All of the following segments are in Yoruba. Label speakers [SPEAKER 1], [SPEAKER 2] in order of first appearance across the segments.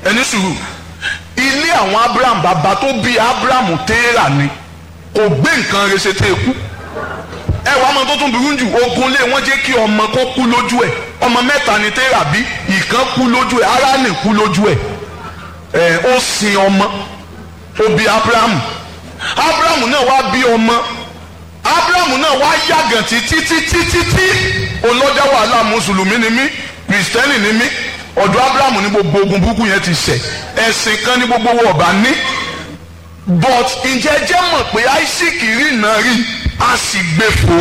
[SPEAKER 1] ẹni sùúrù ilé àwọn abraham bàbá tó bí abraham téèrà ni kò gbé nǹkan rẹ̀ ṣe tẹ́ ẹ kú ẹ wàá mọ tó tún burú jù ogun lé wọn jẹ́ kí ọmọ kó kú lójú ẹ̀ ọmọ mẹ́ta ni téèrà bí ìkan kú lójú ẹ̀ Háránì kú lójú ẹ̀ ẹ̀ ó sin ọmọ ó bí abraham abraham náà wá bí ọmọ abraham náà wá yàgàn títí títí títí olọ́jà wàhálà mùsùlùmí ni mí kìrìsìtẹ́nì ni mí ọ̀dọ̀ abraham ní gbogbo ogun burúkú yẹn ti ṣẹ̀ ẹ̀sìn kan ní gbogbo wọn ọba ní but ǹjẹ́ jẹ́ mọ̀ pé isaac rí iná rí a sì gbé fò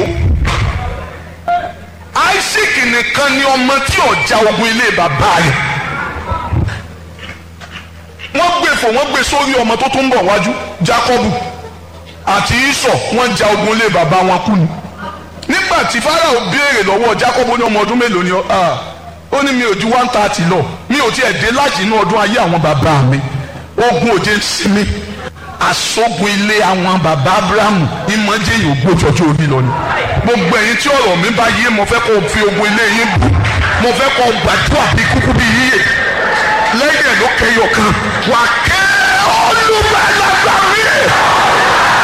[SPEAKER 1] isaac nìkan ni ọmọ tí ọjà ogun ilé bàbá rẹ̀ wọ́n gbé fò wọ́n gbé sórí ọmọ tó tún bọ̀ wájú jacobu àti isọ wọ́n ja ogun ilé bàbá wọn kú ni nígbà tí farao béèrè lọ́wọ́ jacobu ní ọmọ ọdún mélòó ni ọ ó ní mi ò ju one thirty lọ mi ò tiẹ̀ dé láti inú ọdún ayé àwọn bàbá mi ogun òde ń sinmi àsógun ilé àwọn bàbá abrahamu ìmọ̀jẹ̀ yìí ò gbójọjọ́ orí lọ ni gbogbo ẹ̀yin tí ọ̀rọ̀ mi bá yé mo fẹ́ kó o fi ogun ilé yín bù mo fẹ́ kó o gbàdúrà bí kúkú bí yíyẹ lẹ́yìn ẹ̀ ló kẹyọ kan wà kẹ́ olùbẹ̀lẹ̀gbà mi